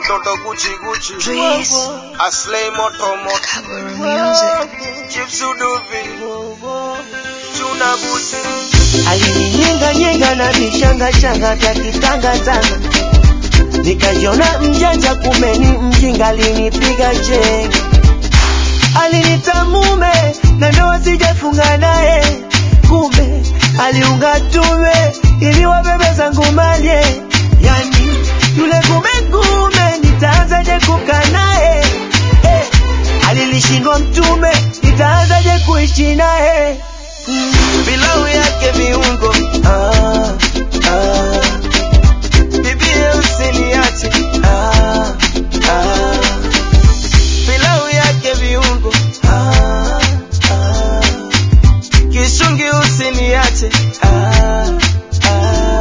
mtoto Gucci Gucci Breeze. Aslay moto moto Cover music. Chips Uduvi Tuna Buti alininyinga na vichanga changa vya kitanga tanga, nikajiona mjanja, kumbe ni mjinga, alinipiga chenga, alinita mume na ndoa sijafunga naye, kumbe aliunga tume ili wabebe zangu malye, yani yule kumekume, nitaanzaje kukaa naye eh, alilishindwa mtume, nitaanzaje kuishi naye mm. Pilau yake viungo ah, ah. Bibie usiniache ah, ah. Pilau yake viungo ah, ah. Kishungi usiniache ah, ah.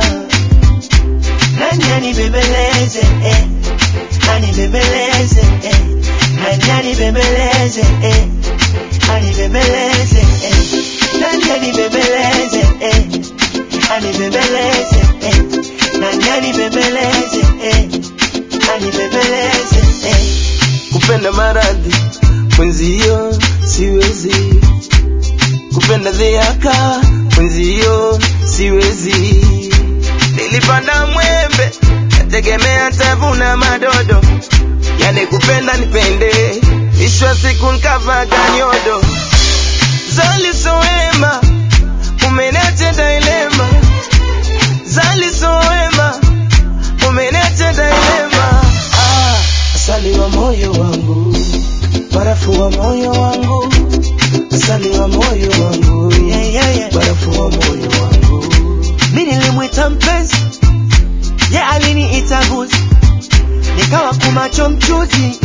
Nani anibembeleze eh, anibembeleze eh, nani anibembeleze eh, anibembeleze eh, nani anibembeleze eh, anibembeleze eh, nani anibembeleze eh, anibembeleze eh. Kupenda maradhi mwenzio siwezi, kupenda dhiaka mwenzio siwezi. Nilipanda mwembe nategemea tavuna madodo, yani kupenda nipende, ishwa siku nkavaga nyodo Zali soema umenete dilema Zali soema umenete dilema ah, asali wa moyo wangu barafu wa moyo wangu asali wa moyo wangu yeah, yeah, yeah. barafu wa moyo wangu mi nilimwita mpenzi ye aliniita guzi nikawa kumacho mchuzi